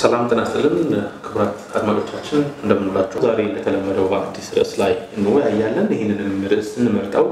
ሰላም ጤና ይስጥልን ክቡራት አድማጮቻችን እንደምንላችሁ። ዛሬ እንደተለመደው በአዲስ ርዕስ ላይ እንወያያለን። ይህንንም ርዕስ ስንመርጠው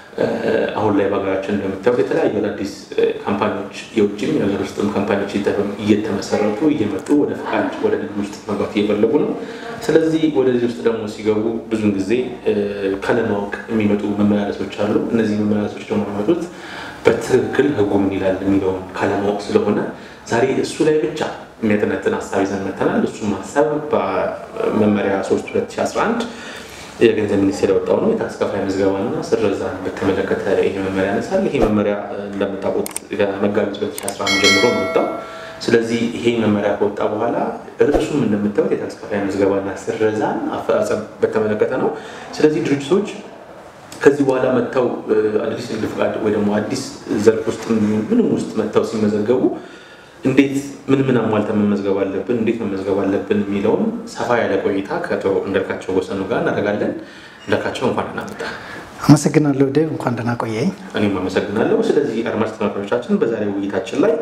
አሁን ላይ በሀገራችን እንደምታዩት የተለያዩ አዳዲስ ካምፓኒዎች የውጭም የሀገር ውስጥም ካምፓኒዎች እየተመሰረቱ እየመጡ ወደ ፈቃድ ወደ ንግድ ውስጥ መግባት እየፈለጉ ነው። ስለዚህ ወደዚህ ውስጥ ደግሞ ሲገቡ ብዙን ጊዜ ካለማወቅ የሚመጡ መመላለሶች አሉ። እነዚህ መመላለሶች ደግሞ የሚመጡት በትክክል ሕጉ ምን ይላል የሚለውን ካለማወቅ ስለሆነ ዛሬ እሱ ላይ ብቻ የሚያጠነጥን ሀሳብ ይዘን መተናል። እሱም ሀሳብ በመመሪያ 3 2011 የገንዘብ ሚኒስቴር ያወጣው ነው። የታክስ ከፋይ ምዝገባና ስረዛን በተመለከተ ይሄ መመሪያ ያነሳል። ይሄ መመሪያ እንደምታውቁት መጋቢት 2011 ጀምሮ ነው ወጣው። ስለዚህ ይሄ መመሪያ ከወጣ በኋላ ርዕሱም እንደምታዩት የታክስ ከፋይ ምዝገባና ስረዛን አፈጻጸም በተመለከተ ነው። ስለዚህ ድርጅቶች ከዚህ በኋላ መጥተው አዲስ ንግድ ፈቃድ ወይ ደግሞ አዲስ ዘርፍ ውስጥ ምንም ውስጥ መጥተው ሲመዘገቡ እንዴት ምን ምን አሟልተን መመዝገብ አለብን፣ እንዴት መመዝገብ አለብን የሚለውን ሰፋ ያለ ቆይታ ከአቶ እንዳልካቸው ወሰኑ ጋር እናደርጋለን። እንዳልካቸው እንኳን ደህና መጣ። አመሰግናለሁ ዴቭ፣ እንኳን ደህና ቆየኝ። እኔም አመሰግናለሁ። ስለዚህ አድማጭ ተመልካቾቻችን በዛሬው ውይይታችን ላይ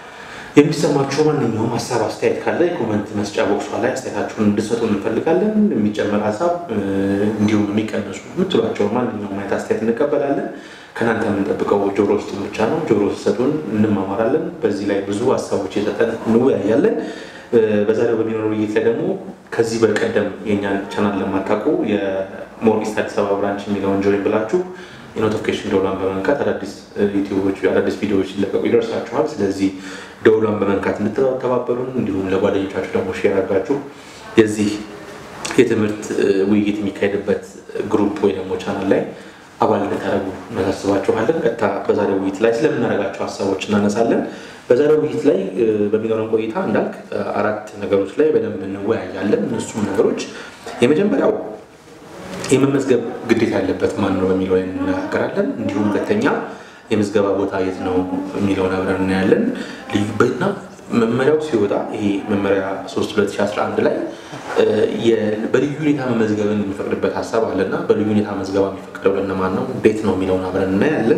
የሚሰማችሁ ማንኛውም ሀሳብ አስተያየት ካለ የኮመንት መስጫ ቦክሷ ላይ አስተያየታችሁን እንድሰጡ እንፈልጋለን። የሚጨመር ሀሳብ እንዲሁም የሚቀንሱ የምትሏቸው ማንኛውም አይነት አስተያየት እንቀበላለን። ከእናንተ የምንጠብቀው ጆሮ ውስጥ ብቻ ነው። ጆሮ ሲሰጡን እንማማራለን። በዚህ ላይ ብዙ ሀሳቦች የሰጠን እንወያያለን። በዛሬው በሚኖረው ውይይት ላይ ደግሞ ከዚህ በቀደም የእኛን ቻናል ለማታውቁ የሞር ኢስት አዲስ አበባ ብራንች የሚለውን ጆይን ብላችሁ የኖቲፊኬሽን ደውሏን በመንካት አዳዲስ ዩቲዩቦች አዳዲስ ቪዲዮዎች ሲለቀቁ ይደርሳችኋል። ስለዚህ ደውሏን በመንካት እንድትተባበሩን እንዲሁም ለጓደኞቻችሁ ደግሞ ሼር አድርጋችሁ የዚህ የትምህርት ውይይት የሚካሄድበት ግሩፕ ወይ ደግሞ ቻናል ላይ አባል እንድታደርጉ እናሳስባችኋለን። ቀጥታ በዛሬው ውይይት ላይ ስለምናደርጋቸው ሀሳቦች እናነሳለን። በዛሬው ውይይት ላይ በሚኖረን ቆይታ እንዳልክ አራት ነገሮች ላይ በደንብ እንወያያለን። እነሱም ነገሮች የመጀመሪያው የመመዝገብ ግዴታ ያለበት ማን ነው በሚለው ላይ እንነጋገራለን። እንዲሁም ሁለተኛ የምዝገባ ቦታ የት ነው የሚለውን አብረን እናያለን። ልዩበትና መመሪያው ሲወጣ ይሄ መመሪያ 3 2011 ላይ በልዩ ሁኔታ መመዝገብን የሚፈቅድበት ሀሳብ አለና በልዩ ሁኔታ መዝገባ የሚፈቅደው ለእነማን ነው፣ እንዴት ነው የሚለውን አብረን እናያለን።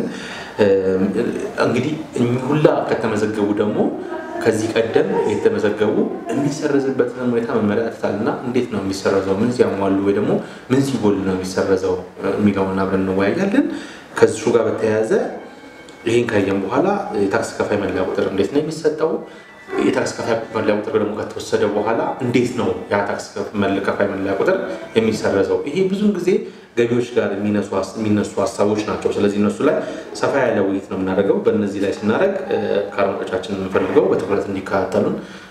እንግዲህ ሁላ ከተመዘገቡ ደግሞ ከዚህ ቀደም የተመዘገቡ የሚሰረዝበትን ሁኔታ መመሪያ ያትታልና እንዴት ነው የሚሰረዘው፣ ምን ሲያሟሉ ወይ ደግሞ ምን ሲጎል ነው የሚሰረዘው የሚለውን አብረን እንወያያለን። ከሱ ጋር በተያያዘ ይህን ካየን በኋላ የታክስ ከፋይ መለያ ቁጥር እንዴት ነው የሚሰጠው የታክስ ከፋይ መለያ ቁጥር ደግሞ ከተወሰደ በኋላ እንዴት ነው ያ ታክስ ከፋይ መለያ ቁጥር የሚሰረዘው? ይሄ ብዙን ጊዜ ገቢዎች ጋር የሚነሱ ሀሳቦች ናቸው። ስለዚህ እነሱ ላይ ሰፋ ያለ ውይይት ነው የምናደርገው። በእነዚህ ላይ ስናደርግ ከአድማጮቻችን የምንፈልገው በትኩረት እንዲከታተሉን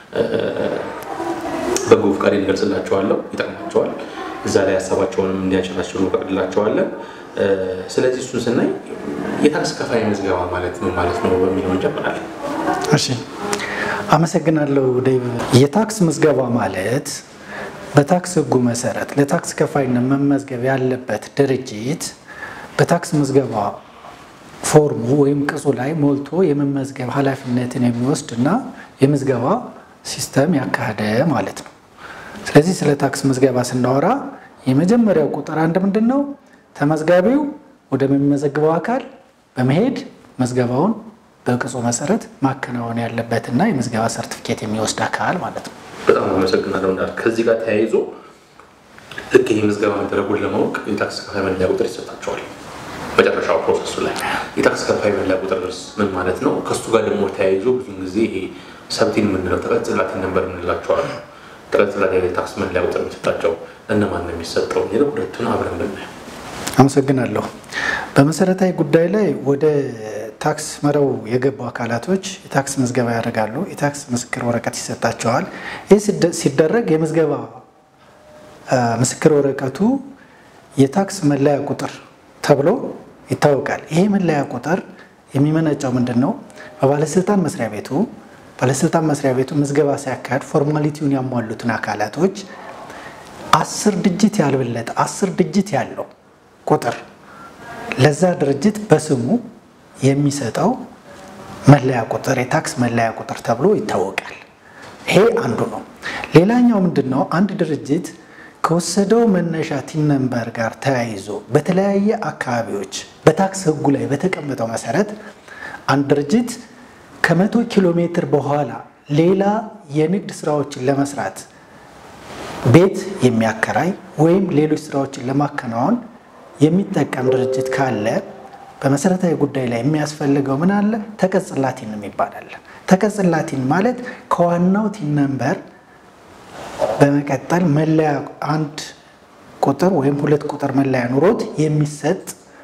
በጎ ፈቃድ እንገልጽላቸዋለሁ። ይጠቅማቸዋል። እዛ ላይ ሀሳባቸውንም እንዲያንሸራሽሩ ፈቅድላቸዋለን። ስለዚህ እሱን ስናይ የታክስ ከፋይ ምዝገባ ማለት ምን ማለት ነው በሚለው እንጀምራለን። እሺ አመሰግናለሁ ዴቭ። የታክስ ምዝገባ ማለት በታክስ ሕጉ መሰረት ለታክስ ከፋይነት መመዝገብ ያለበት ድርጅት በታክስ ምዝገባ ፎርሙ ወይም ቅጹ ላይ ሞልቶ የመመዝገብ ኃላፊነትን የሚወስድ እና የምዝገባ ሲስተም ያካሄደ ማለት ነው። ስለዚህ ስለ ታክስ ምዝገባ ስናወራ የመጀመሪያው ቁጥር አንድ ምንድን ነው? ተመዝጋቢው ወደሚመዘግበው አካል በመሄድ መዝገባውን በቅጹ መሰረት ማከናወን ያለበትና የምዝገባ ሰርቲፊኬት የሚወስድ አካል ማለት ነው። በጣም አመሰግናለሁ እንዳል ከዚህ ጋር ተያይዞ ልክ ይህ ምዝገባ መደረጉን ለማወቅ የታክስ ከፋይ መለያ ቁጥር ይሰጣቸዋል። መጨረሻው ፕሮሰሱ ላይ የታክስ ከፋይ መለያ ቁጥር ምን ማለት ነው? ከሱ ጋር ደግሞ ተያይዞ ብዙን ጊዜ ይሄ ሰብቲን የምንለው ተቀጽላት ነንበር የምንላቸዋል። ተቀጽላት የታክስ መለያ ቁጥር የሚሰጣቸው እነማን ነው የሚሰጠው የሚለው ሁለቱን አብረን ብናየው። አመሰግናለሁ። በመሰረታዊ ጉዳይ ላይ ወደ ታክስ መረው የገቡ አካላቶች የታክስ ምዝገባ ያደርጋሉ። የታክስ ምስክር ወረቀት ይሰጣቸዋል። ይህ ሲደረግ የምዝገባ ምስክር ወረቀቱ የታክስ መለያ ቁጥር ተብሎ ይታወቃል። ይሄ መለያ ቁጥር የሚመነጨው ምንድን ነው? በባለስልጣን መስሪያ ቤቱ ባለስልጣን መስሪያ ቤቱ ምዝገባ ሲያካሄድ ፎርማሊቲውን ያሟሉትን አካላቶች አስር ድጅት ያልበለጠ አስር ድጅት ያለው ቁጥር ለዛ ድርጅት በስሙ የሚሰጠው መለያ ቁጥር የታክስ መለያ ቁጥር ተብሎ ይታወቃል። ይሄ አንዱ ነው። ሌላኛው ምንድን ነው? አንድ ድርጅት ከወሰደው መነሻ ቲን ነምበር ጋር ተያይዞ በተለያየ አካባቢዎች በታክስ ሕጉ ላይ በተቀመጠው መሰረት አንድ ድርጅት ከመቶ ኪሎ ሜትር በኋላ ሌላ የንግድ ስራዎችን ለመስራት ቤት የሚያከራይ ወይም ሌሎች ስራዎችን ለማከናወን የሚጠቀም ድርጅት ካለ በመሰረታዊ ጉዳይ ላይ የሚያስፈልገው ምን አለ? ተቀጽላ ቲን የሚባል አለ። ተቀጽላ ቲን ማለት ከዋናው ቲን ነምበር በመቀጠል መለያ አንድ ቁጥር ወይም ሁለት ቁጥር መለያ ኑሮት የሚሰጥ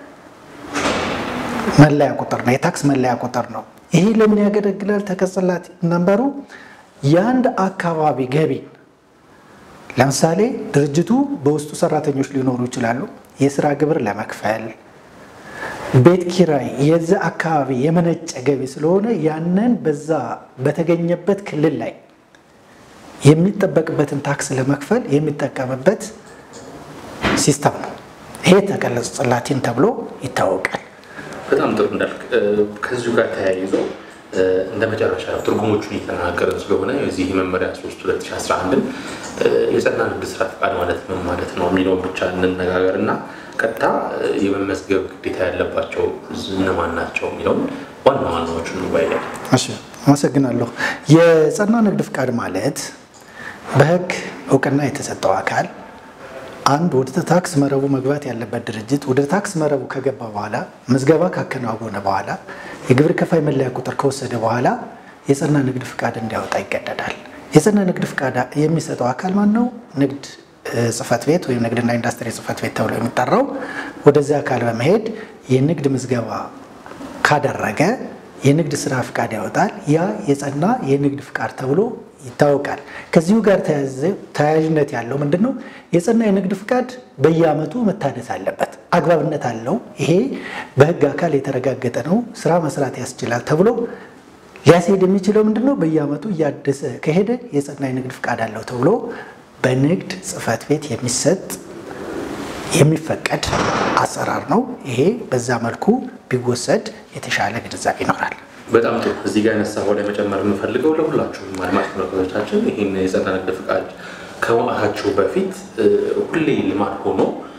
መለያ ቁጥር ነው። የታክስ መለያ ቁጥር ነው። ይሄ ለምን ያገለግላል? ተቀጽላ ቲን ነምበሩ የአንድ አካባቢ ገቢን ለምሳሌ ድርጅቱ በውስጡ ሰራተኞች ሊኖሩ ይችላሉ። የስራ ግብር ለመክፈል ቤት ኪራይ የዛ አካባቢ የመነጨ ገቢ ስለሆነ ያንን በዛ በተገኘበት ክልል ላይ የሚጠበቅበትን ታክስ ለመክፈል የሚጠቀምበት ሲስተም ነው። ይሄ ተቀጽላ ቲን ተብሎ ይታወቃል። በጣም ጥሩ እንዳልክ ከዚሁ ጋር ተያይዞ እንደ መጨረሻ ትርጉሞቹን እየተናገርን ስለሆነ የዚህ መመሪያ 3 2011 የጸና ንግድ ስራ ፈቃድ ማለት ምን ማለት ነው የሚለውን ብቻ እንነጋገር እና ቀጥታ የመመዝገብ ግዴታ ያለባቸው እነማን ናቸው የሚለውን ዋና ዋናዎቹን እንወያያለን። እሺ፣ አመሰግናለሁ። የጸና ንግድ ፍቃድ ማለት በሕግ እውቅና የተሰጠው አካል አንድ ወደ ታክስ መረቡ መግባት ያለበት ድርጅት ወደ ታክስ መረቡ ከገባ በኋላ ምዝገባ ካከናወነ በኋላ የግብር ከፋይ መለያ ቁጥር ከወሰደ በኋላ የጸና ንግድ ፍቃድ እንዲያወጣ ይገደዳል። የጸና ንግድ ፍቃድ የሚሰጠው አካል ማን ነው? ንግድ ጽሕፈት ቤት ወይም ንግድና ኢንዱስትሪ ጽሕፈት ቤት ተብሎ የሚጠራው ወደዚያ አካል በመሄድ የንግድ ምዝገባ ካደረገ የንግድ ስራ ፍቃድ ያወጣል። ያ የጸና የንግድ ፍቃድ ተብሎ ይታወቃል። ከዚሁ ጋር ተያያዥነት ያለው ምንድን ነው? የጸና የንግድ ፍቃድ በየዓመቱ መታደስ አለበት። አግባብነት አለው። ይሄ በሕግ አካል የተረጋገጠ ነው። ስራ መስራት ያስችላል ተብሎ ሊያስሄድ የሚችለው ምንድን ነው? በየዓመቱ እያደሰ ከሄደ የጸና የንግድ ፍቃድ አለው ተብሎ በንግድ ጽሕፈት ቤት የሚሰጥ የሚፈቀድ አሰራር ነው። ይሄ በዛ መልኩ ቢወሰድ የተሻለ ግንዛቤ ይኖራል። በጣም ጥሩ። እዚህ ጋር ያነሳኸው ላይ መጨመር የምፈልገው ለሁላችሁም አድማጭ ተመልካቾቻችን ይህን የጸና ንግድ ፍቃድ ከማውጣታችሁ በፊት ሁሌ ልማድ ሆኖ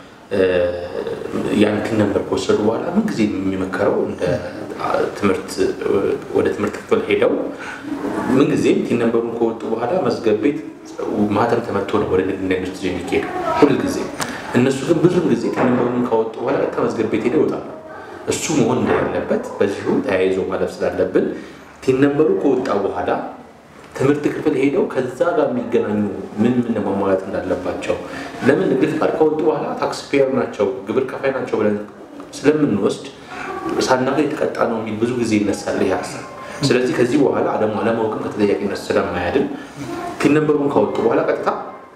ያን ቲን ነምበር ከወሰዱ በኋላ ምን ጊዜ የሚመከረው እንደ ትምህርት ወደ ትምህርት ክፍል ሄደው ምን ጊዜም ቲን ነምበሩን ከወጡ በኋላ መዝገብ ቤት ማህተም ተመቶ ነው ወደ ንግድና ኢንዱስትሪ የሚካሄዱ ሁል ጊዜ። እነሱ ግን ብዙም ጊዜ ቲን ነምበሩን ካወጡ በኋላ ቀጥታ መዝገብ ቤት ሄደው ይወጣሉ። እሱ መሆን እንደሌለበት በዚሁ ተያይዞ ማለፍ ስላለብን ቲን ነምበሩ ከወጣ በኋላ ትምህርት ክፍል ሄደው ከዛ ጋር የሚገናኙ ምን ምን ማሟላት እንዳለባቸው ለምን ንግድ ፍቃድ ከወጡ በኋላ ታክስ ፔየር ናቸው ግብር ከፋይ ናቸው ብለን ስለምንወስድ ሳናገ የተቀጣ ነው የሚል ብዙ ጊዜ ይነሳል ይህ ሀሳብ። ስለዚህ ከዚህ በኋላ ደግሞ አለማወቅም ከተጠያቂነት ስለማያድን ቲን ነምበሩን ካወጡ በኋላ ቀጥታ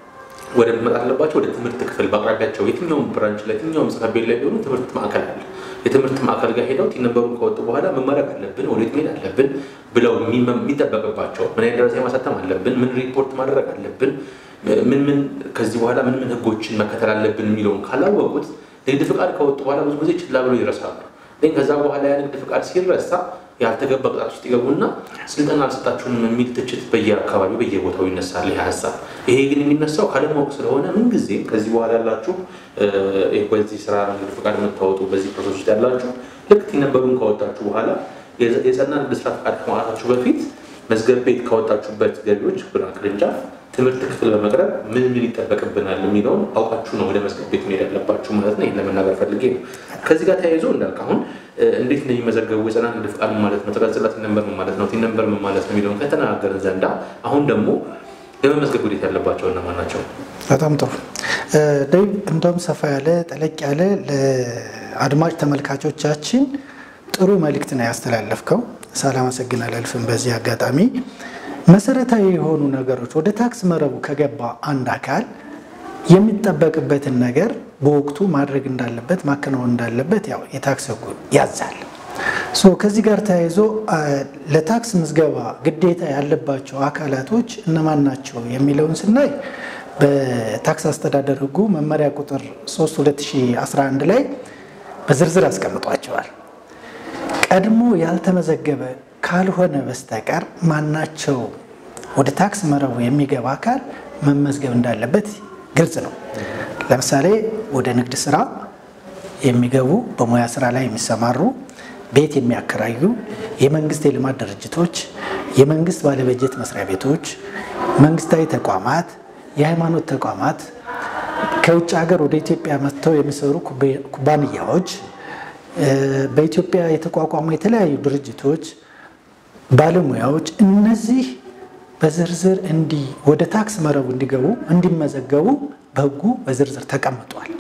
ወደ መጣ አለባቸው ወደ ትምህርት ክፍል በአቅራቢያቸው የትኛውም ብራንች ላይ የትኛውም ጽሕፈት ቤት ላይ ቢሆኑ ትምህርት ማዕከል አለ። የትምህርት ማዕከል ጋር ሄደው ቲን ነምበሩን ከወጡ በኋላ ምን ማድረግ አለብን፣ ወዴት መሄድ አለብን ብለው የሚጠበቅባቸው ምን አይነት ደረሰኝ ማሳተም አለብን፣ ምን ሪፖርት ማድረግ አለብን፣ ምን ምን ከዚህ በኋላ ምን ምን ህጎችን መከተል አለብን የሚለውን ካላወቁት ንግድ ፍቃድ ከወጡ በኋላ ብዙ ጊዜ ችላ ብለው ይረሳሉ። ግን ከዛ በኋላ ያ ንግድ ፍቃድ ሲረሳ ያልተገባ ቅጣት ውስጥ ይገቡና ስልጠና አልሰጣችሁንም የሚል ትችት በየአካባቢው በየቦታው ይነሳል። ይህ ሀሳብ ይሄ ግን የሚነሳው ካለማወቅ ስለሆነ ምንጊዜም ከዚህ በኋላ ያላችሁ በዚህ ስራ ንግድ ፍቃድ የምታወጡ በዚህ ፕሮሰስ ውስጥ ያላችሁ ልክ ቲን ነምበሩን ካወጣችሁ በኋላ የጸና ንግድ ስራ ፍቃድ ከማውጣታችሁ በፊት መዝገብ ቤት ካወጣችሁበት ገቢዎች ብራ ቅርንጫፍ ትምህርት ክፍል በመቅረብ ምን ምን ይጠበቅብናል የሚለውን አውቃችሁ ነው ወደ መዝገብ ቤት መሄድ ያለባችሁ ማለት ነው። ይህን ለመናገር ፈልጌ ነው። ከዚህ ጋር ተያይዞ እንዳልክ አሁን እንዴት ነው የሚመዘገቡ የጸና ንግድ ፍቃድ ምን ማለት ነው፣ ተቀጽላ ቲን ነምበር ምን ማለት ነው፣ ቲን ነምበር ምን ማለት ነው የሚለውን ከተነጋገርን ዘንዳ አሁን ደግሞ የመመዝገብ ግዴታ ያለባቸው እነማን ናቸው? በጣም ጥሩ ዴቭ፣ እንደውም ሰፋ ያለ ጠለቅ ያለ ለአድማጭ ተመልካቾቻችን ጥሩ መልእክት ነው ያስተላለፍከው። ሳላመሰግን አላልፍም። በዚህ አጋጣሚ መሰረታዊ የሆኑ ነገሮች ወደ ታክስ መረቡ ከገባ አንድ አካል የሚጠበቅበትን ነገር በወቅቱ ማድረግ እንዳለበት ማከናወን እንዳለበት ያው የታክስ ሕጉ ያዛል። ሶ ከዚህ ጋር ተያይዞ ለታክስ ምዝገባ ግዴታ ያለባቸው አካላቶች እነማን ናቸው የሚለውን ስናይ በታክስ አስተዳደር ሕጉ መመሪያ ቁጥር 3 2011 ላይ በዝርዝር አስቀምጧቸዋል። ቀድሞ ያልተመዘገበ ካልሆነ በስተቀር ማናቸው ወደ ታክስ መረቡ የሚገባ አካል መመዝገብ እንዳለበት ግልጽ ነው። ለምሳሌ ወደ ንግድ ስራ የሚገቡ በሙያ ስራ ላይ የሚሰማሩ ቤት የሚያከራዩ የመንግስት የልማት ድርጅቶች፣ የመንግስት ባለበጀት መስሪያ ቤቶች፣ መንግስታዊ ተቋማት፣ የሃይማኖት ተቋማት፣ ከውጭ ሀገር ወደ ኢትዮጵያ መጥተው የሚሰሩ ኩባንያዎች፣ በኢትዮጵያ የተቋቋሙ የተለያዩ ድርጅቶች፣ ባለሙያዎች እነዚህ በዝርዝር እንዲ ወደ ታክስ መረቡ እንዲገቡ እንዲመዘገቡ በህጉ በዝርዝር ተቀምጧል።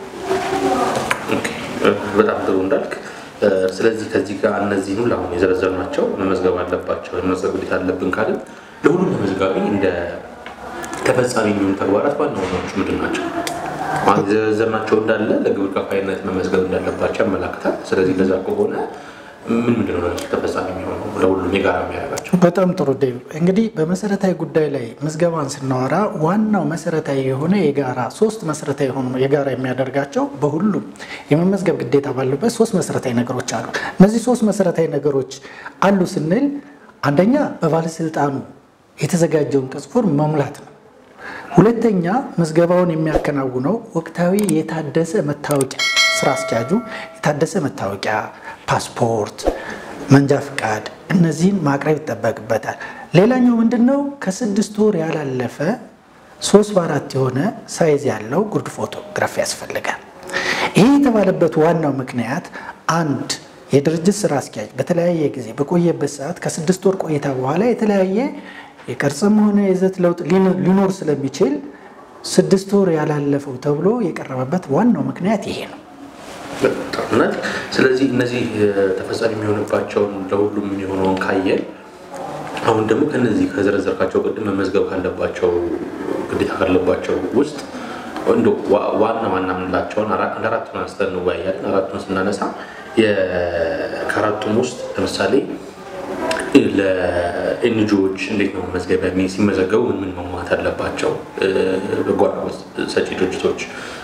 በጣም ጥሩ እንዳልክ። ስለዚህ ከዚህ ጋር እነዚህ ሁሉ አሁን የዘረዘርናቸው መመዝገብ አለባቸው የመመዝገብ ግዴታ አለብን ካልን ለሁሉም ተመዝጋቢ እንደ ተፈጻሚ የሚሆኑ ተግባራት ዋና ዋናዎቹ ምንድን ናቸው? የዘረዘርናቸው እንዳለ ለግብር ከፋይነት መመዝገብ እንዳለባቸው ያመላክታል። ስለዚህ እንደዛ ከሆነ ምን ምንድን ነው ተፈጻሚ የሚሆነው ለሁሉም የጋራ የሚያደርጋቸው? በጣም ጥሩ ዴቭ። እንግዲህ በመሰረታዊ ጉዳይ ላይ ምዝገባን ስናወራ ዋናው መሰረታዊ የሆነ የጋራ ሶስት መሰረታዊ የሆኑ የጋራ የሚያደርጋቸው በሁሉም የመመዝገብ ግዴታ ባሉበት ሶስት መሰረታዊ ነገሮች አሉ። እነዚህ ሶስት መሰረታዊ ነገሮች አሉ ስንል አንደኛ በባለስልጣኑ የተዘጋጀውን ቅጽ ፎርም መሙላት ነው። ሁለተኛ ምዝገባውን የሚያከናውነው ወቅታዊ የታደሰ መታወቂያ ስራ አስኪያጁ የታደሰ መታወቂያ፣ ፓስፖርት፣ መንጃ ፍቃድ እነዚህን ማቅረብ ይጠበቅበታል። ሌላኛው ምንድን ነው? ከስድስት ወር ያላለፈ ሶስት በአራት የሆነ ሳይዝ ያለው ጉርድ ፎቶግራፍ ያስፈልጋል። ይህ የተባለበት ዋናው ምክንያት አንድ የድርጅት ስራ አስኪያጅ በተለያየ ጊዜ በቆየበት ሰዓት ከስድስት ወር ቆይታ በኋላ የተለያየ የቅርጽም ሆነ የይዘት ለውጥ ሊኖር ስለሚችል ስድስት ወር ያላለፈው ተብሎ የቀረበበት ዋናው ምክንያት ይሄ ነው። ጦርነት ስለዚህ እነዚህ ተፈጻሚ የሚሆንባቸውን ለሁሉም የሚሆነውን ካየን አሁን ደግሞ ከነዚህ ከዘረዘርካቸው ቅድም መመዝገብ ካለባቸው ግዴታ ካለባቸው ውስጥ እንደ ዋና ዋና የምንላቸውን እንደ አራቱን አንስተን እንወያያለን። አራቱን ስናነሳ ከአራቱም ውስጥ ለምሳሌ ለኤንጂኦዎች እንዴት ነው መመዝገቢያ ሲመዘገቡ ምን ምን መሟላት አለባቸው? በጎ አድራጎት ሰጪ ድርጅቶች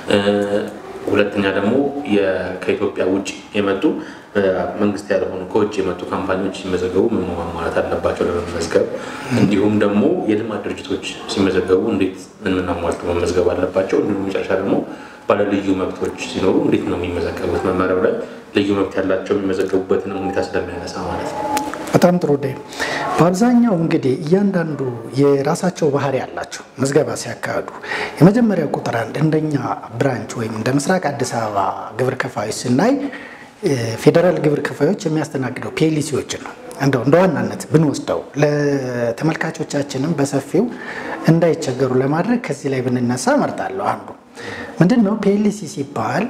ሁለተኛ ደግሞ ከኢትዮጵያ ውጭ የመጡ መንግስት ያልሆኑ ከውጭ የመጡ ካምፓኒዎች ሲመዘገቡ ምን ማሟላት አለባቸው ለመመዝገብ፣ እንዲሁም ደግሞ የልማት ድርጅቶች ሲመዘገቡ እንዴት ምን ምን አሟልተው መመዝገብ አለባቸው፣ እንዲሁም መጨረሻ ደግሞ ባለልዩ መብቶች ሲኖሩ እንዴት ነው የሚመዘገቡት። መመሪያው ላይ ልዩ መብት ያላቸው የሚመዘገቡበትን ሁኔታ ስለሚያነሳ ማለት ነው። በጣም ጥሩ ደ በአብዛኛው እንግዲህ እያንዳንዱ የራሳቸው ባህሪ ያላቸው ምዝገባ ሲያካሂዱ የመጀመሪያ ቁጥር አንድ እንደኛ ብራንች ወይም እንደ ምስራቅ አዲስ አበባ ግብር ከፋዮች ስናይ ፌዴራል ግብር ከፋዮች የሚያስተናግደው ፒኤልሲዎችን ነው። እንደው እንደ ዋናነት ብንወስደው ለተመልካቾቻችንም በሰፊው እንዳይቸገሩ ለማድረግ ከዚህ ላይ ብንነሳ እመርጣለሁ። አንዱ ምንድን ነው ፒኤልሲ ሲባል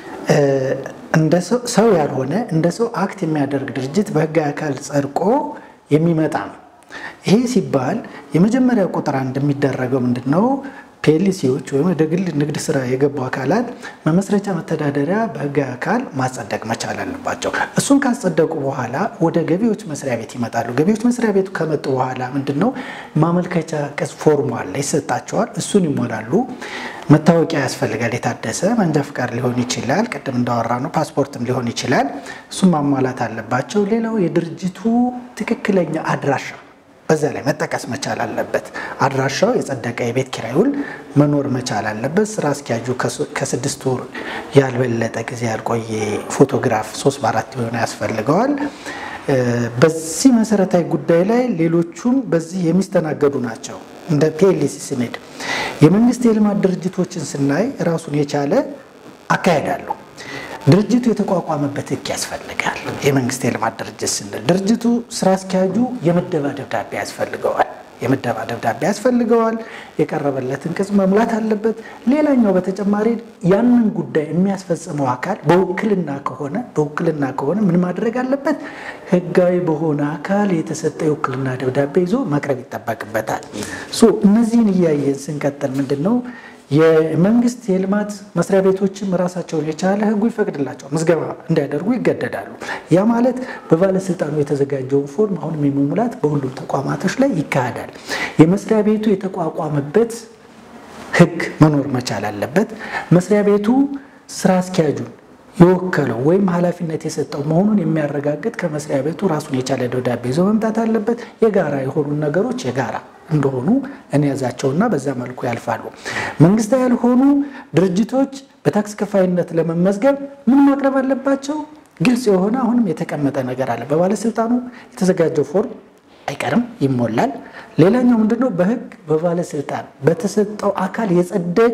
እንደ ሰው ያልሆነ እንደ ሰው አክት የሚያደርግ ድርጅት በህጋዊ አካል ጸድቆ የሚመጣ ነው። ይሄ ሲባል የመጀመሪያ ቁጥር አንድ የሚደረገው ምንድን ነው? ፒኤልሲዎች ወይም ወደ ግል ንግድ ስራ የገቡ አካላት መመስረቻ መተዳደሪያ በህጋዊ አካል ማጸደቅ መቻል አለባቸው። እሱን ካጸደቁ በኋላ ወደ ገቢዎች መስሪያ ቤት ይመጣሉ። ገቢዎች መስሪያ ቤቱ ከመጡ በኋላ ምንድን ነው ማመልከቻ ቅጽ ፎርም አለ ይሰጣቸዋል። እሱን ይሞላሉ። መታወቂያ ያስፈልጋል። የታደሰ መንጃ ፍቃድ ሊሆን ይችላል። ቅድም እንዳወራ ነው ፓስፖርትም ሊሆን ይችላል። እሱን ማሟላት አለባቸው። ሌላው የድርጅቱ ትክክለኛ አድራሻ በዛ ላይ መጠቀስ መቻል አለበት። አድራሻው የጸደቀ የቤት ኪራይ ውል መኖር መቻል አለበት። ስራ አስኪያጁ ከስድስት ወር ያልበለጠ ጊዜ ያልቆየ ፎቶግራፍ ሶስት በአራት የሆነ ያስፈልገዋል። በዚህ መሰረታዊ ጉዳይ ላይ ሌሎቹም በዚህ የሚስተናገዱ ናቸው። እንደ ፒኤልሲ ስንሄድ የመንግስት የልማት ድርጅቶችን ስናይ ራሱን የቻለ አካሄድ አለው። ድርጅቱ የተቋቋመበት ሕግ ያስፈልጋል። የመንግስት የልማት ድርጅት ስንል ድርጅቱ ስራ አስኪያጁ የምደባ ደብዳቤ ያስፈልገዋል። የምደባ ደብዳቤ ያስፈልገዋል። የቀረበለትን ቅጽ መሙላት አለበት። ሌላኛው በተጨማሪ ያንን ጉዳይ የሚያስፈጽመው አካል በውክልና ከሆነ በውክልና ከሆነ ምን ማድረግ አለበት? ህጋዊ በሆነ አካል የተሰጠ የውክልና ደብዳቤ ይዞ መቅረብ ይጠበቅበታል። እነዚህን እያየን ስንቀጥል ምንድን ነው የመንግስት የልማት መስሪያ ቤቶችም ራሳቸውን የቻለ ህጉ ይፈቅድላቸዋል ምዝገባ እንዲያደርጉ ይገደዳሉ። ያ ማለት በባለስልጣኑ የተዘጋጀውን ፎርም አሁንም የመሙላት በሁሉም ተቋማቶች ላይ ይካሄዳል። የመስሪያ ቤቱ የተቋቋመበት ህግ መኖር መቻል አለበት። መስሪያ ቤቱ ስራ አስኪያጁን የወከለው ወይም ኃላፊነት የሰጠው መሆኑን የሚያረጋግጥ ከመስሪያ ቤቱ ራሱን የቻለ ደብዳቤ ይዞ መምጣት አለበት። የጋራ የሆኑ ነገሮች የጋራ እንደሆኑ እንያዛቸውና በዛ መልኩ ያልፋሉ። መንግስታዊ ያልሆኑ ድርጅቶች በታክስ ከፋይነት ለመመዝገብ ምን ማቅረብ አለባቸው? ግልጽ የሆነ አሁንም የተቀመጠ ነገር አለ። በባለስልጣኑ የተዘጋጀው ፎርም አይቀርም፣ ይሞላል። ሌላኛው ምንድነው? በህግ በባለስልጣን በተሰጠው አካል የጸደቀ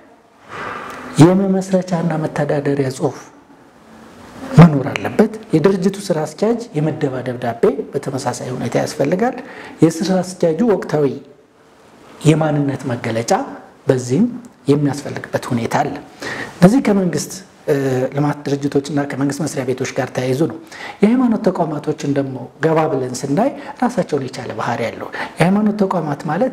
የመመስረቻና መተዳደሪያ ጽሑፍ መኖር አለበት። የድርጅቱ ስራ አስኪያጅ የመደባ ደብዳቤ በተመሳሳይ ሁኔታ ያስፈልጋል። የስራ አስኪያጁ ወቅታዊ የማንነት መገለጫ በዚህም የሚያስፈልግበት ሁኔታ አለ። እነዚህ ከመንግስት ልማት ድርጅቶች እና ከመንግስት መስሪያ ቤቶች ጋር ተያይዞ ነው። የሃይማኖት ተቋማቶችን ደግሞ ገባ ብለን ስናይ ራሳቸውን የቻለ ባህሪ ያለው የሃይማኖት ተቋማት ማለት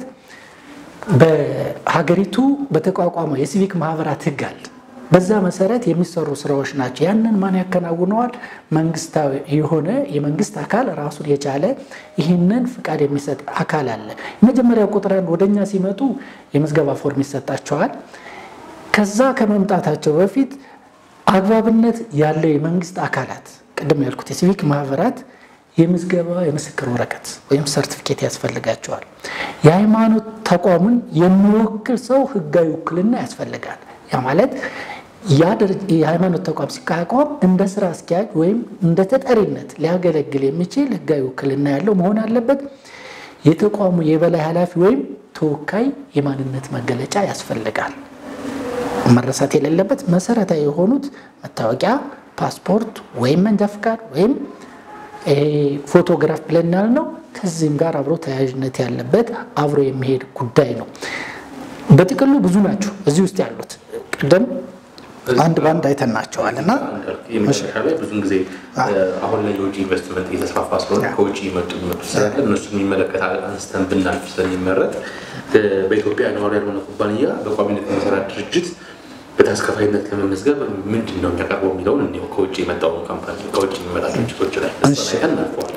በሀገሪቱ በተቋቋመው የሲቪክ ማህበራት ህግ አለ። በዛ መሰረት የሚሰሩ ስራዎች ናቸው። ያንን ማን ያከናውነዋል? መንግስታዊ የሆነ የመንግስት አካል ራሱን የቻለ ይህንን ፍቃድ የሚሰጥ አካል አለ። የመጀመሪያው ቁጥር አንድ ወደኛ ሲመጡ የምዝገባ ፎርም ይሰጣቸዋል። ከዛ ከመምጣታቸው በፊት አግባብነት ያለው የመንግስት አካላት ቅድም ያልኩት የሲቪክ ማህበራት የምዝገባ የምስክር ወረቀት ወይም ሰርቲፊኬት ያስፈልጋቸዋል። የሃይማኖት ተቋሙን የሚወክል ሰው ህጋዊ ውክልና ያስፈልጋል። ያ ማለት የሃይማኖት ተቋም ሲቋቋም እንደ ስራ አስኪያጅ ወይም እንደ ተጠሪነት ሊያገለግል የሚችል ህጋዊ ውክልና ያለው መሆን አለበት። የተቋሙ የበላይ ኃላፊ ወይም ተወካይ የማንነት መገለጫ ያስፈልጋል። መረሳት የሌለበት መሰረታዊ የሆኑት መታወቂያ፣ ፓስፖርት ወይም መንጃ ፍቃድ ወይም ፎቶግራፍ ብለን ያልነው ከዚህም ጋር አብሮ ተያያዥነት ያለበት አብሮ የሚሄድ ጉዳይ ነው። በጥቅሉ ብዙ ናቸው እዚህ ውስጥ ያሉት ቅድም አንድ በአንድ አይተናቸዋል እና መጨረሻ ላይ ብዙን ጊዜ አሁን ላይ የውጭ ኢንቨስትመንት እየተስፋፋ ስለሆነ ከውጭ ይመጡ ይመጡ ስላለ እነሱ የሚመለከት አንስተን ብናልፍ ስለሚመረጥ በኢትዮጵያ ነዋሪ ያልሆነ ኩባንያ በቋሚነት የሚሰራ ድርጅት በታክስ ከፋይነት ለመመዝገብ ምንድን ነው የሚያቀርበው የሚለውን እንዲሁ ከውጭ የመጣውን ካምፓኒ ከውጭ የሚመጣ ድርጅቶች ላይ እናልፈዋል።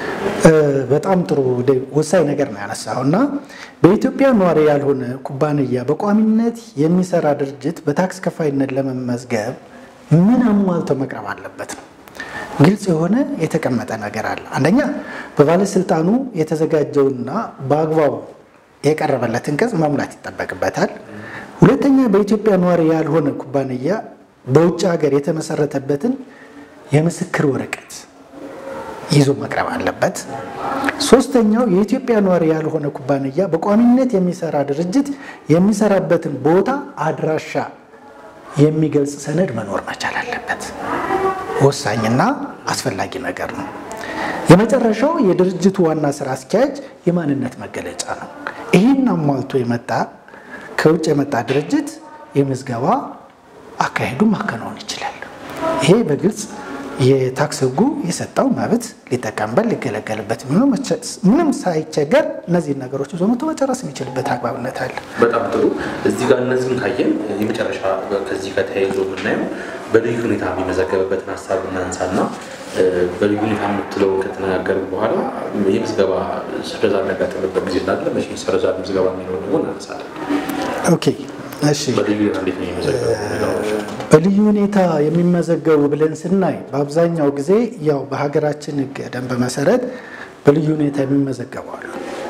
በጣም ጥሩ ወሳኝ ነገር ነው ያነሳው እና በኢትዮጵያ ነዋሪ ያልሆነ ኩባንያ በቋሚነት የሚሰራ ድርጅት በታክስ ከፋይነት ለመመዝገብ ምን አሟልቶ መቅረብ አለበት ነው። ግልጽ የሆነ የተቀመጠ ነገር አለ። አንደኛ በባለስልጣኑ የተዘጋጀውና በአግባቡ የቀረበለትን ቅጽ መሙላት ይጠበቅበታል። ሁለተኛ በኢትዮጵያ ነዋሪ ያልሆነ ኩባንያ በውጭ ሀገር የተመሰረተበትን የምስክር ወረቀት ይዞ መቅረብ አለበት። ሶስተኛው የኢትዮጵያ ነዋሪ ያልሆነ ኩባንያ በቋሚነት የሚሰራ ድርጅት የሚሰራበትን ቦታ አድራሻ የሚገልጽ ሰነድ መኖር መቻል አለበት። ወሳኝና አስፈላጊ ነገር ነው። የመጨረሻው የድርጅቱ ዋና ስራ አስኪያጅ የማንነት መገለጫ ነው። ይህን አሟልቶ የመጣ ከውጭ የመጣ ድርጅት የምዝገባ አካሄዱ ማከናወን ይችላል። ይሄ በግልጽ የታክስ ሕጉ የሰጠው መብት ሊጠቀምበት ሊገለገልበት ምንም ሳይቸገር እነዚህን ነገሮች ይዞ መቶ መጨረስ የሚችልበት አግባብነት አለ። በጣም ጥሩ። እዚህ ጋር እነዚህን ካየን የመጨረሻ ከዚህ ጋር ተያይዞ የምናየው በልዩ ሁኔታ የሚመዘገብበትን ሀሳብ እናንሳና በልዩ ሁኔታ የምትለውን ከተነጋገርን በኋላ የምዝገባ ስረዛ የሚያጋጥምበት ጊዜ እንዳለ መቼ ሰረዛ ምዝገባ የሚለውን ደግሞ እናነሳለን። ኦኬ እሺ። በልዩ ሁኔታ እንዴት ነው የሚመዘገበው? በልዩ ሁኔታ የሚመዘገቡ ብለን ስናይ በአብዛኛው ጊዜ ያው በሀገራችን ሕግ ደንብ መሰረት በልዩ ሁኔታ የሚመዘገቡ አሉ።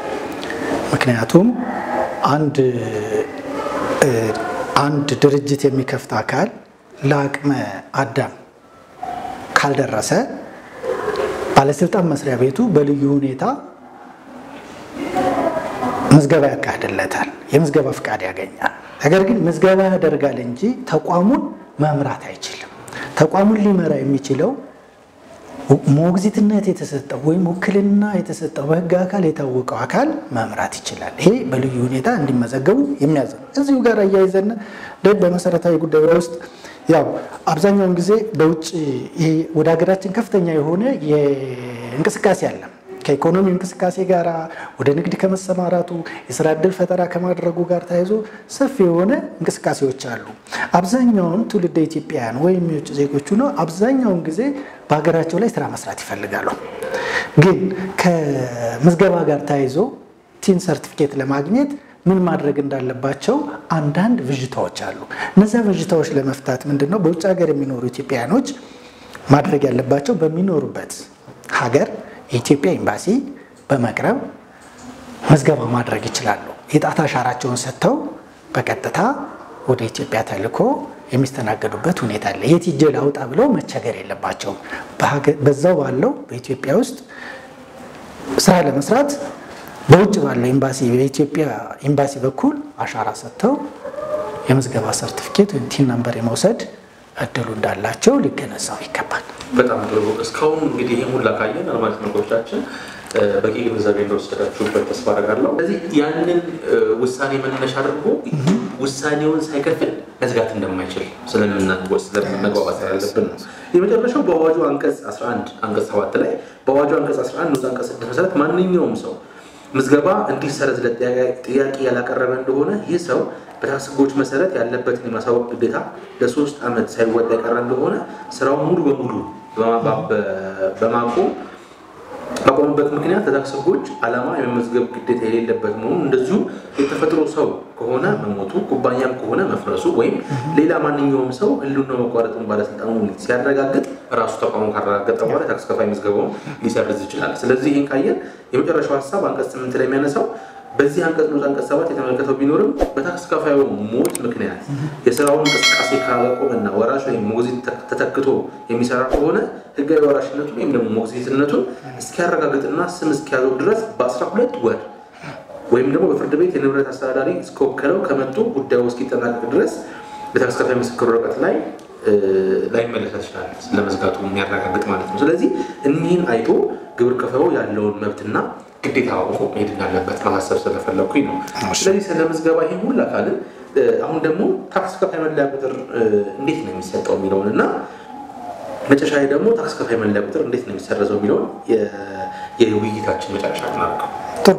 ምክንያቱም አንድ አንድ ድርጅት የሚከፍት አካል ለአቅመ አዳም ካልደረሰ ባለስልጣን መስሪያ ቤቱ በልዩ ሁኔታ ምዝገባ ያካሂድለታል። የምዝገባ ፍቃድ ያገኛል። ነገር ግን ምዝገባ ያደርጋል እንጂ ተቋሙን መምራት አይችልም። ተቋሙን ሊመራ የሚችለው ሞግዚትነት የተሰጠው ወይም ውክልና የተሰጠው በህግ አካል የታወቀው አካል መምራት ይችላል። ይሄ በልዩ ሁኔታ እንዲመዘገቡ የሚያዝ ነው። እዚሁ ጋር አያይዘን በመሰረታዊ ጉዳይ ውስጥ ያው አብዛኛውን ጊዜ በውጭ ይሄ ወደ ሀገራችን ከፍተኛ የሆነ እንቅስቃሴ አለ። ከኢኮኖሚ እንቅስቃሴ ጋር ወደ ንግድ ከመሰማራቱ የስራ ዕድል ፈጠራ ከማድረጉ ጋር ተያይዞ ሰፊ የሆነ እንቅስቃሴዎች አሉ። አብዛኛውን ትውልደ ኢትዮጵያውያን ወይም የውጭ ዜጎቹ ነው አብዛኛውን ጊዜ በሀገራቸው ላይ ስራ መስራት ይፈልጋሉ። ግን ከምዝገባ ጋር ተያይዞ ቲን ሰርቲፊኬት ለማግኘት ምን ማድረግ እንዳለባቸው አንዳንድ ብዥታዎች አሉ። እነዚያ ብዥታዎች ለመፍታት ምንድን ነው በውጭ ሀገር የሚኖሩ ኢትዮጵያውያኖች ማድረግ ያለባቸው በሚኖሩበት ሀገር የኢትዮጵያ ኤምባሲ በመቅረብ ምዝገባ ማድረግ ይችላሉ። የጣት አሻራቸውን ሰጥተው በቀጥታ ወደ ኢትዮጵያ ተልኮ የሚስተናገዱበት ሁኔታ አለ። የት ሄጄ ላውጣ ብለው መቸገር የለባቸውም። በዛው ባለው በኢትዮጵያ ውስጥ ስራ ለመስራት በውጭ ባለው ኤምባሲ በኢትዮጵያ ኤምባሲ በኩል አሻራ ሰጥተው የምዝገባ ሰርቲፊኬት ወይም ቲን ነምበር የመውሰድ እድሉ እንዳላቸው ሊገነዘቡ ይገባል። በጣም ጥሩ። እስካሁን እንግዲህ ይህ ሁላ ካየን አድማጭ ተመልካቾቻችን በቂ ግንዛቤ እንደወሰዳችሁበት ተስፋ አደርጋለሁ። ስለዚህ ያንን ውሳኔ መነሻ አድርጎ ውሳኔውን ሳይከፍል መዝጋት እንደማይችል ስለምንመግባባት ያለብን ነው። የመጨረሻው በአዋጁ አንቀጽ 11 አንቀጽ 7 ላይ በአዋጁ አንቀጽ 11 ንዑስ አንቀጽ 6 መሰረት ማንኛውም ሰው ምዝገባ እንዲሰረዝ ጥያቄ ያላቀረበ እንደሆነ ይህ ሰው በታክስ ሕጎች መሰረት ያለበትን የማሳወቅ ግዴታ ለሶስት ዓመት ሳይወጣ የቀረ እንደሆነ ስራውን ሙሉ በሙሉ በማቆም ባቆመበት ምክንያት ለታክስ ሕጎች ዓላማ የመመዝገብ ግዴታ የሌለበት መሆኑ እንደዚሁ የተፈጥሮ ሰው ከሆነ መሞቱ፣ ኩባንያም ከሆነ መፍረሱ ወይም ሌላ ማንኛውም ሰው ህልውናው መቋረጡን ባለስልጣኑ ሲያረጋግጥ ራሱ ተቋሙ ካረጋገጠ በኋላ ታክስ ከፋይ ምዝገባውን ሊሰርዝ ይችላል። ስለዚህ ይህን ካየን የመጨረሻው ሀሳብ አንቀጽ ስምንት ላይ የሚያነሳው በዚህ አንቀጽ ንዑስ አንቀጽ ሰባት የተመለከተው ቢኖርም በታክስ ከፋዩ ሞት ምክንያት የስራውን እንቅስቃሴ ካላቆመና ወራሽ ወይም ሞግዚት ተተክቶ የሚሰራ ከሆነ ህጋዊ ወራሽነቱን ወይም ደግሞ ሞግዚትነቱን እስኪያረጋግጥና ስም እስኪያዘው ድረስ በአስራ ሁለት ወር ወይም ደግሞ በፍርድ ቤት የንብረት አስተዳዳሪ እስከወከለው ከመጡ ጉዳዩ እስኪጠናቀቅ ድረስ በታክስ ከፋይ ምስክር ወረቀት ላይ ላይመለስ ይችላል። ስለመዝጋቱ የሚያረጋግጥ ማለት ነው። ስለዚህ እኒህን አይቶ ግብር ከፋዩ ያለውን መብትና ግዴታ አውቆ መሄድ እንዳለበት ማሳሰብ ስለፈለኩኝ ነው። ስለዚህ ስለ ምዝገባ ይህን ሁላ ካልን አሁን ደግሞ ታክስ ከፋይ መለያ ቁጥር እንዴት ነው የሚሰጠው የሚለውን እና መጨረሻ ላይ ደግሞ ታክስ ከፋይ መለያ ቁጥር እንዴት ነው የሚሰረዘው የሚለውን የውይይታችን መጨረሻ እናደርገው። ጥሩ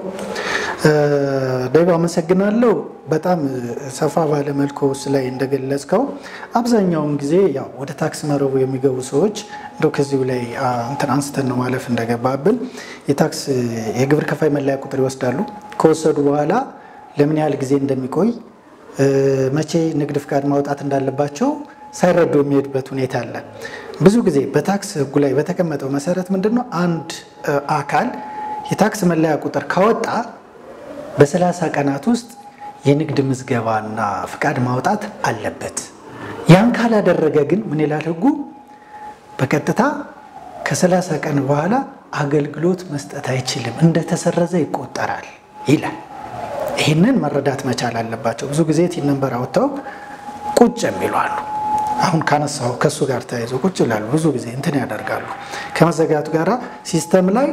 ደይባ አመሰግናለሁ። በጣም ሰፋ ባለ መልኩ ላይ እንደገለጽከው አብዛኛውን ጊዜ ያው ወደ ታክስ መረቡ የሚገቡ ሰዎች እንደው ከዚሁ ላይ እንትን አንስተን ነው ማለፍ እንደገባብን የታክስ የግብር ከፋይ መለያ ቁጥር ይወስዳሉ። ከወሰዱ በኋላ ለምን ያህል ጊዜ እንደሚቆይ መቼ ንግድ ፍቃድ ማውጣት እንዳለባቸው ሳይረዱ የሚሄዱበት ሁኔታ አለ። ብዙ ጊዜ በታክስ ሕጉ ላይ በተቀመጠው መሰረት ምንድን ነው አንድ አካል የታክስ መለያ ቁጥር ካወጣ በሰላሳ ቀናት ውስጥ የንግድ ምዝገባና ፍቃድ ማውጣት አለበት። ያን ካላደረገ ግን ምን ይላል ሕጉ? በቀጥታ ከሰላሳ ቀን በኋላ አገልግሎት መስጠት አይችልም፣ እንደተሰረዘ ይቆጠራል ይላል። ይህንን መረዳት መቻል አለባቸው። ብዙ ጊዜ ቲን ነምበር አውጥተው ቁጭ የሚሉ አሉ። አሁን ካነሳው ከእሱ ጋር ተያይዞ ቁጭ ይላሉ። ብዙ ጊዜ እንትን ያደርጋሉ። ከመዘጋቱ ጋር ሲስተም ላይ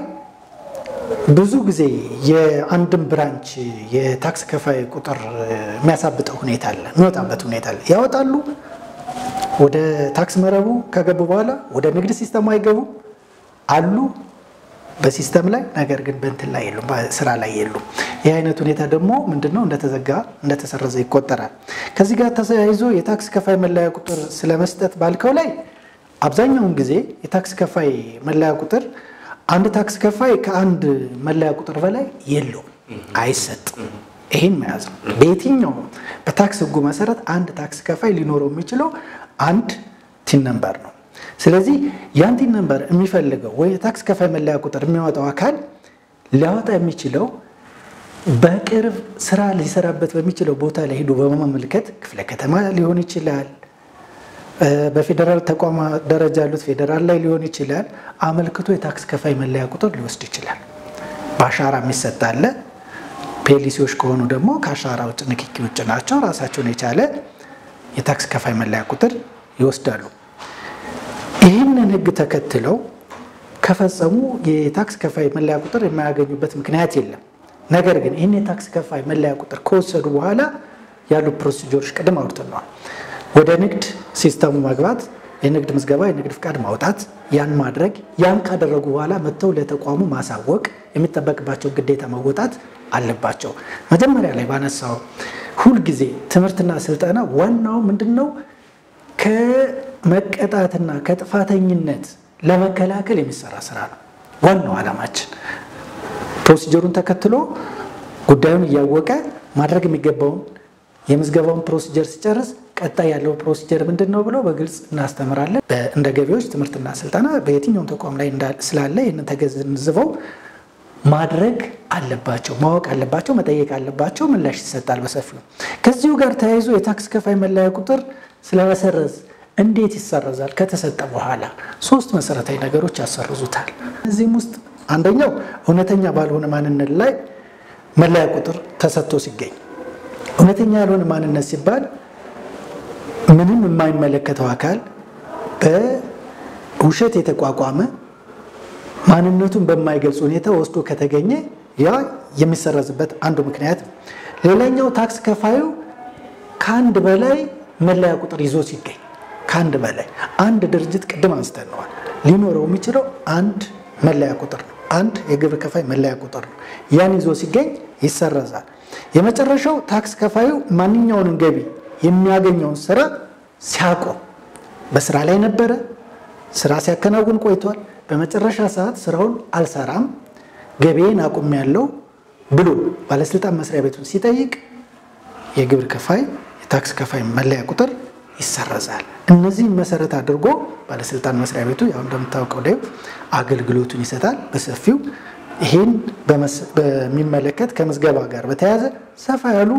ብዙ ጊዜ የአንድን ብራንች የታክስ ከፋይ ቁጥር የሚያሳብጠው ሁኔታ አለ፣ የሚወጣበት ሁኔታ አለ። ያወጣሉ። ወደ ታክስ መረቡ ከገቡ በኋላ ወደ ንግድ ሲስተሙ አይገቡ አሉ በሲስተም ላይ ነገር ግን በእንትን ላይ የሉም፣ ስራ ላይ የሉም። ይህ አይነት ሁኔታ ደግሞ ምንድነው እንደተዘጋ እንደተሰረዘ ይቆጠራል። ከዚህ ጋር ተያይዞ የታክስ ከፋይ መለያ ቁጥር ስለመስጠት ባልከው ላይ አብዛኛውን ጊዜ የታክስ ከፋይ መለያ ቁጥር አንድ ታክስ ከፋይ ከአንድ መለያ ቁጥር በላይ የለውም፣ አይሰጥም። ይህን መያዝ ነው። በየትኛውም በታክስ ሕጉ መሰረት አንድ ታክስ ከፋይ ሊኖረው የሚችለው አንድ ቲን ነምበር ነው። ስለዚህ ያን ቲን ነምበር የሚፈልገው ወይ የታክስ ከፋይ መለያ ቁጥር የሚያወጣው አካል ሊያወጣ የሚችለው በቅርብ ስራ ሊሰራበት በሚችለው ቦታ ላይ ሄዶ በመመልከት ክፍለ ከተማ ሊሆን ይችላል በፌዴራል ተቋማ ደረጃ ያሉት ፌዴራል ላይ ሊሆን ይችላል። አመልክቶ የታክስ ከፋይ መለያ ቁጥር ሊወስድ ይችላል። በአሻራ የሚሰጥ አለ። ፔሊሲዎች ከሆኑ ደግሞ ከአሻራ ውጭ ንክኪ ውጭ ናቸው። ራሳቸውን የቻለ የታክስ ከፋይ መለያ ቁጥር ይወስዳሉ። ይህንን ሕግ ተከትለው ከፈጸሙ የታክስ ከፋይ መለያ ቁጥር የማያገኙበት ምክንያት የለም። ነገር ግን ይህን የታክስ ከፋይ መለያ ቁጥር ከወሰዱ በኋላ ያሉ ፕሮሲጀሮች ቅድም አውርተነዋል። ወደ ንግድ ሲስተሙ መግባት፣ የንግድ ምዝገባ፣ የንግድ ፍቃድ ማውጣት፣ ያን ማድረግ ያን ካደረጉ በኋላ መጥተው ለተቋሙ ማሳወቅ የሚጠበቅባቸው ግዴታ መወጣት አለባቸው። መጀመሪያ ላይ ባነሳው ሁልጊዜ ትምህርትና ስልጠና ዋናው ምንድን ነው? ከመቀጣትና ከጥፋተኝነት ለመከላከል የሚሰራ ስራ ነው። ዋናው ዓላማችን ፕሮሲጀሩን ተከትሎ ጉዳዩን እያወቀ ማድረግ የሚገባውን የምዝገባውን ፕሮሲጀር ሲጨርስ ቀጣይ ያለው ፕሮሲጀር ምንድን ነው ብለው በግልጽ እናስተምራለን። እንደ ገቢዎች ትምህርትና ስልጠና በየትኛውም ተቋም ላይ ስላለ ይህንን ተገንዝበው ማድረግ አለባቸው፣ ማወቅ አለባቸው፣ መጠየቅ አለባቸው። ምላሽ ይሰጣል በሰፊው። ከዚሁ ጋር ተያይዞ የታክስ ከፋይ መለያ ቁጥር ስለመሰረዝ እንዴት ይሰረዛል? ከተሰጠ በኋላ ሶስት መሰረታዊ ነገሮች ያሰርዙታል። እዚህም ውስጥ አንደኛው እውነተኛ ባልሆነ ማንነት ላይ መለያ ቁጥር ተሰጥቶ ሲገኝ፣ እውነተኛ ያልሆነ ማንነት ሲባል ምንም የማይመለከተው አካል በውሸት የተቋቋመ ማንነቱን በማይገልጽ ሁኔታ ወስዶ ከተገኘ ያ የሚሰረዝበት አንዱ ምክንያት ነው። ሌላኛው ታክስ ከፋዩ ከአንድ በላይ መለያ ቁጥር ይዞ ሲገኝ ከአንድ በላይ አንድ ድርጅት ቅድም አንስተነዋል ሊኖረው የሚችለው አንድ መለያ ቁጥር ነው። አንድ የግብር ከፋይ መለያ ቁጥር ነው። ያን ይዞ ሲገኝ ይሰረዛል። የመጨረሻው ታክስ ከፋዩ ማንኛውንም ገቢ የሚያገኘውን ስራ ሲያቆም በስራ ላይ ነበረ፣ ስራ ሲያከናውን ቆይቷል። በመጨረሻ ሰዓት ስራውን አልሰራም ገቢዬን አቁሜያለሁ ብሎ ባለስልጣን መስሪያ ቤቱን ሲጠይቅ የግብር ከፋይ የታክስ ከፋይ መለያ ቁጥር ይሰረዛል። እነዚህን መሰረት አድርጎ ባለስልጣን መስሪያ ቤቱ ያው እንደምታውቀው ደ አገልግሎቱን ይሰጣል በሰፊው። ይህን በሚመለከት ከምዝገባ ጋር በተያያዘ ሰፋ ያሉ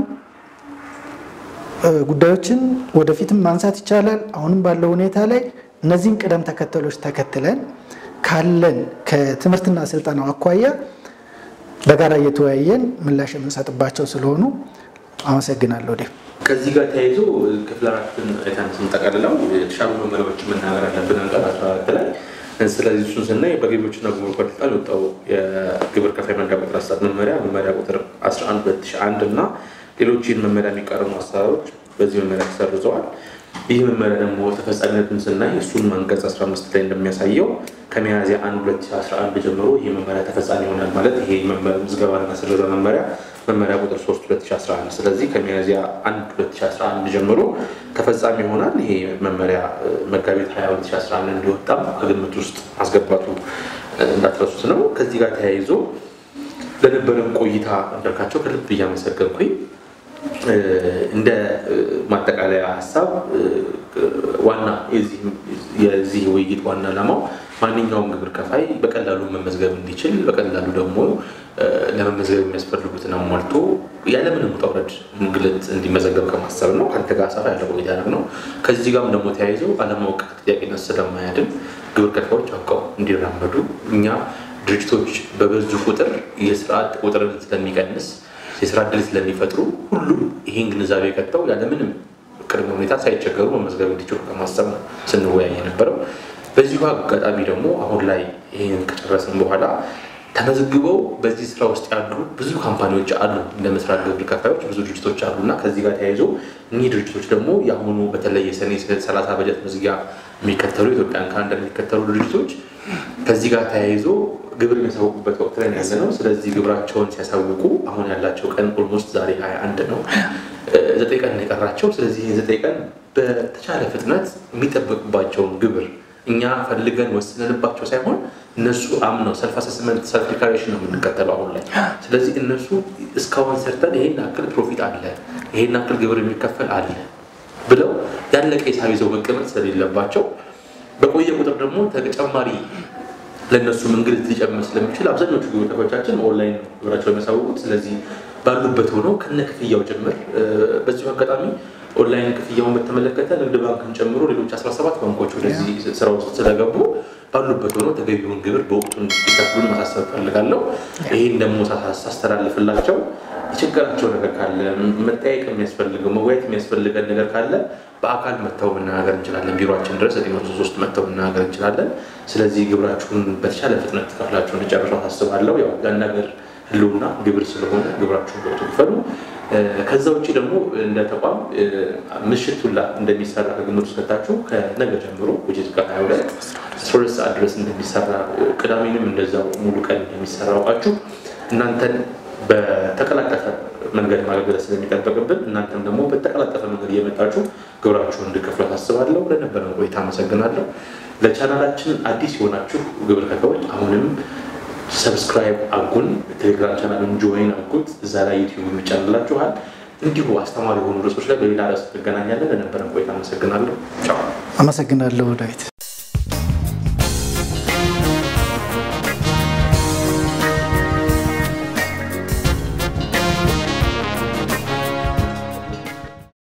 ጉዳዮችን ወደፊትም ማንሳት ይቻላል። አሁንም ባለው ሁኔታ ላይ እነዚህን ቅደም ተከተሎች ተከትለን ካለን ከትምህርትና ስልጠናው አኳያ በጋራ እየተወያየን ምላሽ የምንሰጥባቸው ስለሆኑ አመሰግናለሁ። ዴ ከዚህ ጋር ተያይዞ ክፍል አራትን አይተን ስንጠቀልለው የተሻሉ መመሪያዎች መናገር አለብን አንቀጽ አስራ አራት ላይ ስለዚህ እሱን ስናይ በገቢዎችና ጉምሩክ ባለስልጣን የወጣው የግብር ከፋይ መለያ ቁጥር አሰጣጥ መመሪያ መመሪያ ቁጥር 11 2001 እና ሌሎች ይህን መመሪያ የሚቃረኑ አሰራሮች በዚህ መመሪያ ተሰርዘዋል። ይህ መመሪያ ደግሞ ተፈጻሚነቱን ስናይ እሱን አንቀጽ 15 ላይ እንደሚያሳየው ከሚያዝያ 1 2011 ጀምሮ ይህ መመሪያ ተፈጻሚ ይሆናል ማለት ይሄ ምዝገባና ስረዛ መመሪያ መመሪያ ቁጥር 3 2011 ስለዚህ ከሚያዝያ 1 2011 ጀምሮ ተፈጻሚ ይሆናል። ይሄ መመሪያ መጋቢት 20 2011 እንዲወጣም ከግምት ውስጥ ማስገባቱ እንዳትረሱት ነው። ከዚህ ጋር ተያይዞ ለነበረን ቆይታ እንዳልካቸው ከልብ እያመሰገንኩኝ እንደ ማጠቃለያ ሀሳብ ዋና የዚህ ውይይት ዋና ዓላማው ማንኛውም ግብር ከፋይ በቀላሉ መመዝገብ እንዲችል በቀላሉ ደግሞ ለመመዝገብ የሚያስፈልጉትን አሟልቶ ያለምንም ውጣ ውረድ እንግልት እንዲመዘገብ ከማሰብ ነው። ከአንተ ጋር ሰፋ ያለ ቆይታ ነው። ከዚህ ጋርም ደግሞ ተያይዘው አለማወቅ ተጠያቂነት ስለማያድን ግብር ከፋዮች አውቀው እንዲራመዱ እኛ ድርጅቶች በበዙ ቁጥር የስራ ቁጥርን ስለሚቀንስ የስራ እድል ስለሚፈጥሩ ሁሉም ይህን ግንዛቤ ከተው ያለምንም ቅድመ ሁኔታ ሳይቸገሩ መመዝገብ እንዲችሉ ከማሰብ ነው ስንወያይ የነበረው። በዚሁ አጋጣሚ ደግሞ አሁን ላይ ይህን ከጨረስን በኋላ ተመዝግበው በዚህ ስራ ውስጥ ያሉ ብዙ ካምፓኒዎች አሉ፣ እንደ ምስራቅ ግብር ከፋዮች ብዙ ድርጅቶች አሉ እና ከዚህ ጋር ተያይዞ እኒህ ድርጅቶች ደግሞ የአሁኑ በተለይ የሰኔ ሰላሳ በጀት መዝጊያ የሚከተሉ ኢትዮጵያን ካላንደር የሚከተሉ ድርጅቶች ከዚህ ጋር ተያይዞ ግብር የሚያሳውቁበት ወቅት ላይ ያለ ነው። ስለዚህ ግብራቸውን ሲያሳውቁ አሁን ያላቸው ቀን ኦልሞስት ዛሬ ሀያ አንድ ነው፣ ዘጠኝ ቀን ነው የቀራቸው። ስለዚህ ዘጠኝ ቀን በተቻለ ፍጥነት የሚጠበቅባቸውን ግብር እኛ ፈልገን ወስነንባቸው ሳይሆን እነሱ አምነው ሰልፍ አሰስመንት ሰልፍ ዲክላሬሽን ነው የምንከተለው አሁን ላይ። ስለዚህ እነሱ እስካሁን ሰርተን ይሄን ያክል ፕሮፊት አለ፣ ይሄን ያክል ግብር የሚከፈል አለ ብለው ያለቀ ሂሳብ ይዘው መቀመጥ ስለሌለባቸው በቆየ ቁጥር ደግሞ ተጨማሪ ለእነሱ እንግልት ሊጨምር ስለሚችል አብዛኞቹ ግብር ከፋዮቻችን ኦንላይን ግብራቸው የሚያሳውቁት። ስለዚህ ባሉበት ሆነው ከነ ክፍያው ጭምር በዚሁ አጋጣሚ ኦንላይን ክፍያውን በተመለከተ ንግድ ባንክን ጨምሮ ሌሎች 17 ባንኮች ወደዚህ ስራ ውስጥ ስለገቡ ባሉበት ሆነው ተገቢውን ግብር በወቅቱ እንዲከፍሉን ማሳሰብ ፈልጋለሁ። ይህን ደግሞ ሳስተላልፍላቸው የችግራቸው ነገር ካለ መጠየቅ የሚያስፈልገው መወያየት የሚያስፈልገን ነገር ካለ በአካል መጥተው መነጋገር እንችላለን። ቢሮችን ድረስ ዘጠኝ መቶ ሶስት መጥተው መነጋገር እንችላለን። ስለዚህ ግብራችሁን በተቻለ ፍጥነት ከፍላችሁ እንዲጨርሱ አሳስባለሁ። ያው ያን ነገር ህልውና ግብር ስለሆነ ግብራችሁን በወቅቱ ክፈሉ። ከዛ ውጭ ደግሞ እንደ ተቋም ምሽት ሁላ እንደሚሰራ ከግምት ውስጥ ከታችሁ ከነገ ጀምሮ ውጭት ከሀያ ሁለት አስራ ሁለት ሰዓት ድረስ እንደሚሰራ ቅዳሜንም እንደዛው ሙሉ ቀን እንደሚሰራ አውቃችሁ እናንተን በተቀላጠፈ መንገድ ማገልገል ስለሚጠበቅብን እናንተም ደግሞ በተቀላጠፈ መንገድ እየመጣችሁ ግብራችሁን እንድከፍሉ ታስባለሁ። ለነበረን ቆይታ አመሰግናለሁ። ለቻናላችን አዲስ የሆናችሁ ግብር ከፋዮች አሁንም ሰብስክራይብ አጉን፣ ቴሌግራም ቻናልን ጆይን አጉት። እዛ ላይ ዩቲዩብ የሚጫንላችኋል። እንዲሁ አስተማሪ የሆኑ ርዕሶች ላይ በሌላ ርዕስ እንገናኛለን። ለነበረን ቆይታ አመሰግናለሁ። ቻው። አመሰግናለሁ ዳዊት።